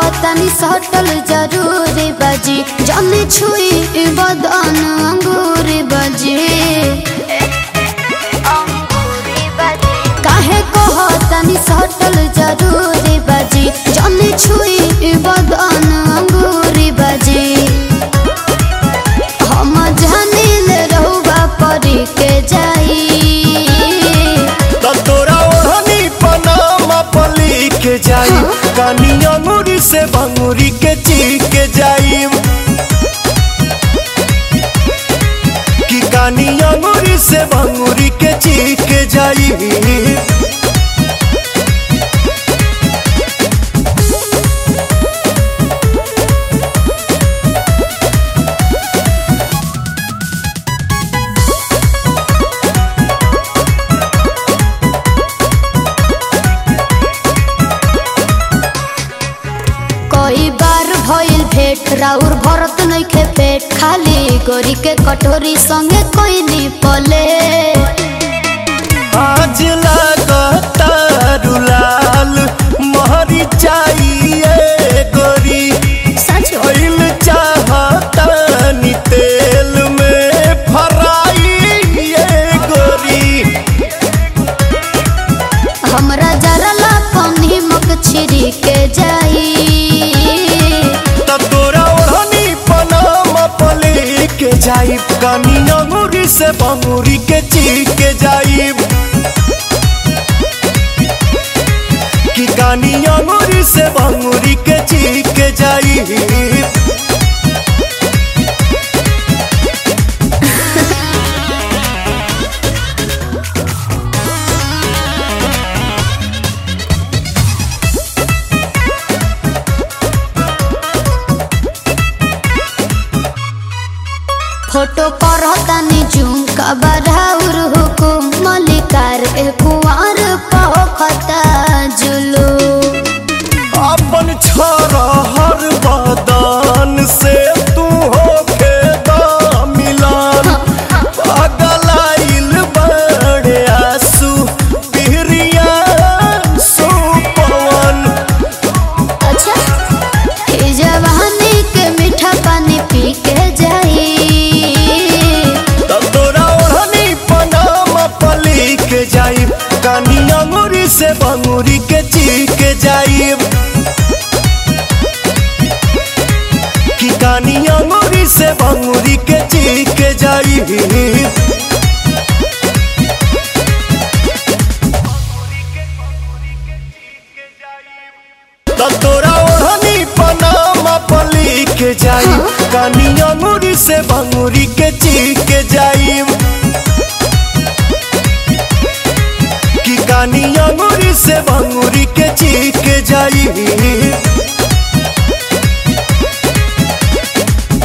तनी सटल जरूरी बजी जमी छुई बदन अंगूरी बजी काहे कह तनी सटल जरूरी बजी जमी छुई बदन अंगूरी बजी हम जानिल रहुआ परी के जाई तो तोरा ओढ़नी पनामा पली के जाई कानी अंगूरी से भंगूरी के ची के जाई कि कानी अंगूरी से भंगूरी के ची के जाई कई बार भइल भेट राउर भरत नइखे पेट खाली गोरी के कटोरी संगे कोई नी पले आज लागता रुलाल महरी चाहिए गोरी सच ऑयल चाहता नी तेल में फराई ये गोरी हमरा जरला पानी मक छिरी के जाई तब तोरा ओढ़नी पनामा पले के जाई कानी अंगूरी से बंगूरी के ची के जाई कि कानी अंगूरी से बंगूरी के ची के जाई फोटो पर तनी जूम का बराउर हुकुम मलिकार ए कुंवर पखता जुलू अपन छोरा हर बदन से तू होके दा मिलान पगलाइल बड़े आंसू पिहरिया सुपवन अच्छा ई जवानी के मीठा पानी पी के जाई तब तोरा ओढ़नी पनामा पली के जाइब कानी अंगूरी से बंगूरी के ची के जाइब कि कानी अंगूरी से बंगूरी के ची के जाइब तब तोरा ओढ़नी पनामा पली के जाई कानी अंगूरी से भंगूरी के ची के जाई कि कानी अंगूरी से भंगूरी के